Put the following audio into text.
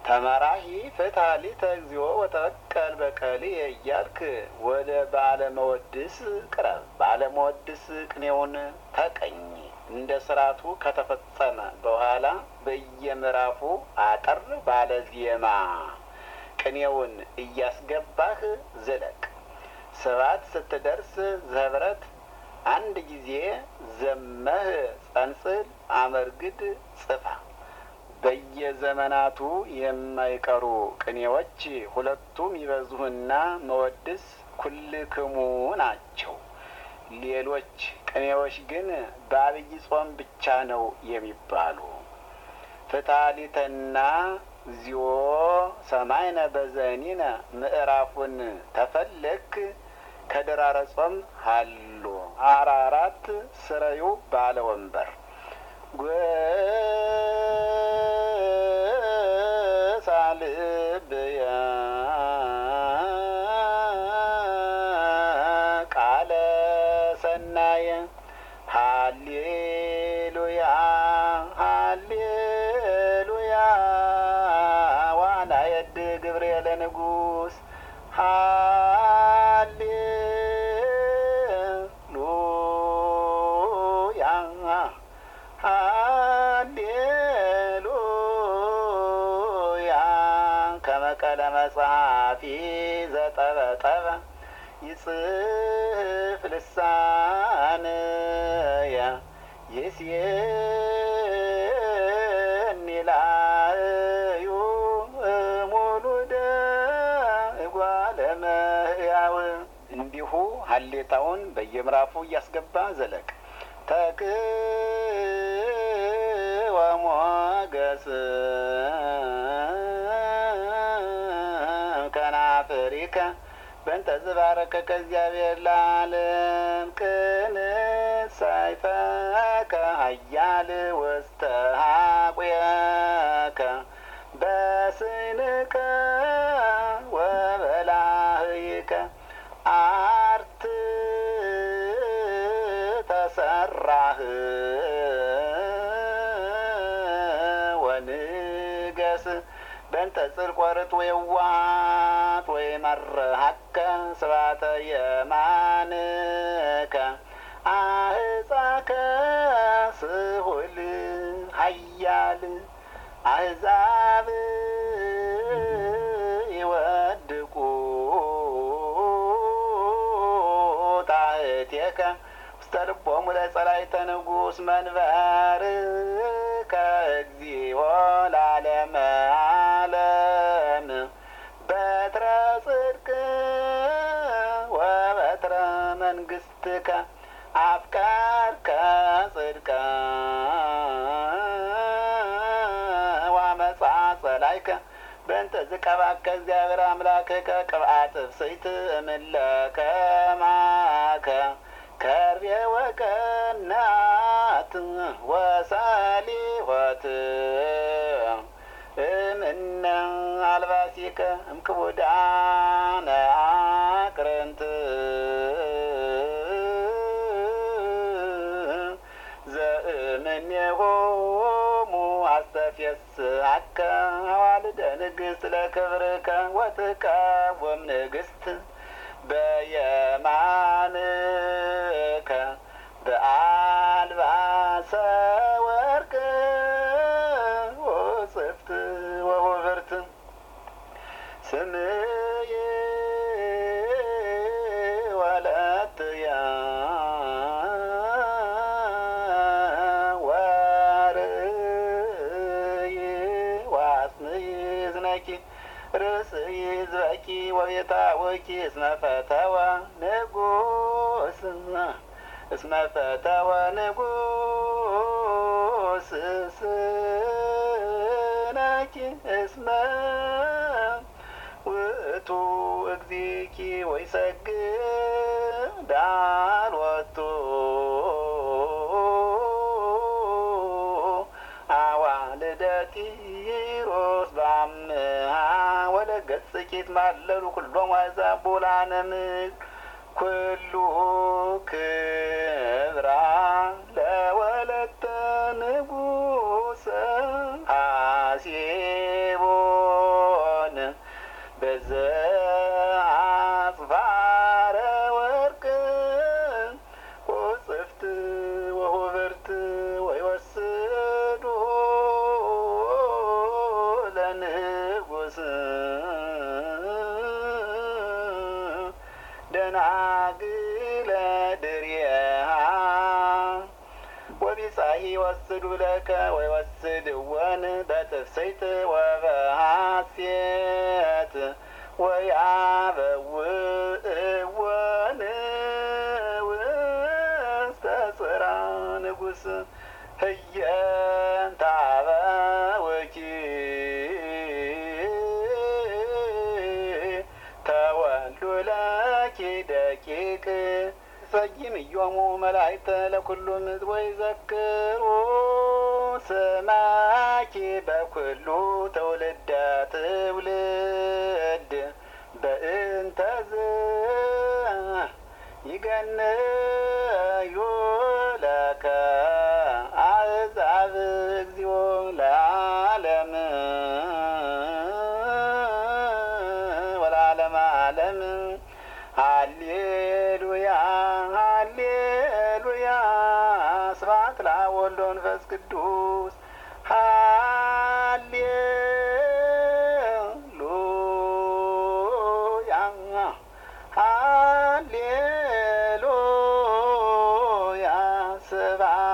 ተመራሂ ፍትሐሊተ እግዚኦ ወተበቀል በቀልየ እያልክ ወደ ባለመወድስ ቅረብ። ባለመወድስ ቅኔውን ተቀኝ። እንደ ስርዓቱ ከተፈጸመ በኋላ በየምዕራፉ አጠር ባለ ዜማ ቅኔውን እያስገባህ ዝለቅ። ስባት ስትደርስ ዘህብረት አንድ ጊዜ ዘመህ ጸንጽል አመርግድ ጽፋ። በየዘመናቱ የማይቀሩ ቅኔዎች ሁለቱም ይበዙህና መወድስ ኩልክሙ ናቸው። ሌሎች ቅኔዎች ግን በአብይ ጾም ብቻ ነው የሚባሉ። ፍታሊተና ዚዮ ሰማይነ በዘኒነ ምዕራፉን ተፈለክ ከድራረ ጾም ሀሎ አራራት ስረዩ ባለ ወንበር ጎሳልብየ ቃለ ሰናየ ሃሌሉያ ሃሌሉያ ዋና የድ ግብርኤለ ንጉስ ሃሌሉያ ሃሌሉያ ከመቀለ መጽሐፊ ዘጠበጠበ ይጽፍ ልሳንየ ይስየኒ ላእዩ ሙሉደ እጓለ እመሕያው እንዲሁ ሀሌታውን በየምዕራፉ እያስገባ ዘለቅ። ተክወ ሞገስ ከናፍሪከ በእንተ ዝባረከ ከእግዚአብሔር ለዓለም ቅን ሳይፈከ ኃያል ውስተ ሀቁየከ በስንከ ወበላህይከ አርት ተሰራህ ወንገስ በእንተ ጽድቅ ወርት ወየዋሃት ወይመርሐከ ስብሐተ የማንከ አህፃከ ስሁል ኃያል አሕዛብ ይወድቁ ጣህቴከ ውስተ ልቦሙ ለጸላእተ ንጉሥ መንበርከ እግዚኦ ለዓለመ ዓለም በትረ ጽድቅ ወበትረ መንግሥትከ አፍቀርከ ጽድቀ ወአመፃ ጸላእከ በእንተ ዝቀባከ እግዚአብሔር አምላክከ ቅብአት እፍስሕት እምለከ ማከ ከርቤ ወቀናት ወሰሊሆት እምነ አልባሲከ እምክቡዳነ አቅርንት ዘእምኔሆሙ አስተፍየስአከ አዋልደ ንግሥት ለክብርከ ወትቀወም ንግሥት በየማንከ በአልባሰ ወርቅ ወጽፍት ወውብርት ስምዬ ወለትየ ወርእይ ዋስንይ ዝነኪ ርእስይ ዝበቂ ወቤታወኪ እስመ ፈተወ ንጉስ እስመ ፈተወ ንጉስ ስነኪ እስመ ውእቱ እግዚኪ ወይሰግድ ዳልወቱ አዋልደ ጢሮስ በአምሃ ወለገጽኪት ማለሉ ኩሎም አሕዛብ ቡላነ ምድር ኩሉ ክብራ ለወለተ ንጉሰ ሐሴቦ በዘ አጽፋረ ወርቅ ወጽፍት ወሁብርት ወይወስዱ ለንጉስ ደናግለ ድርየሃ ወቢጻሂ ወስዱ ለከ ወይወስድወን በትፍስሕት ወበሐሴት ወያበውእወን ውስተ ጽራ ንጉስ ህየንተ አበውኪ ተወልዱ ለኪ ደቂቅ ሰይም እዮሙ መላእክተ ለኩሉ ምድር ወይዘክሩ ስማኪ በኩሉ ትውልደ ትውልድ በእንተዝ ይገንዩ ለከ አሕዛብ እግዚኦ ለዓለም ወለዓለመ ዓለም ሃሌሉያ ሃሌሉያ ስብሐት ለአብ ወወልድ ወመንፈስ ቅዱስ ሃሌሉያ ሃሌሉያ ስብሐት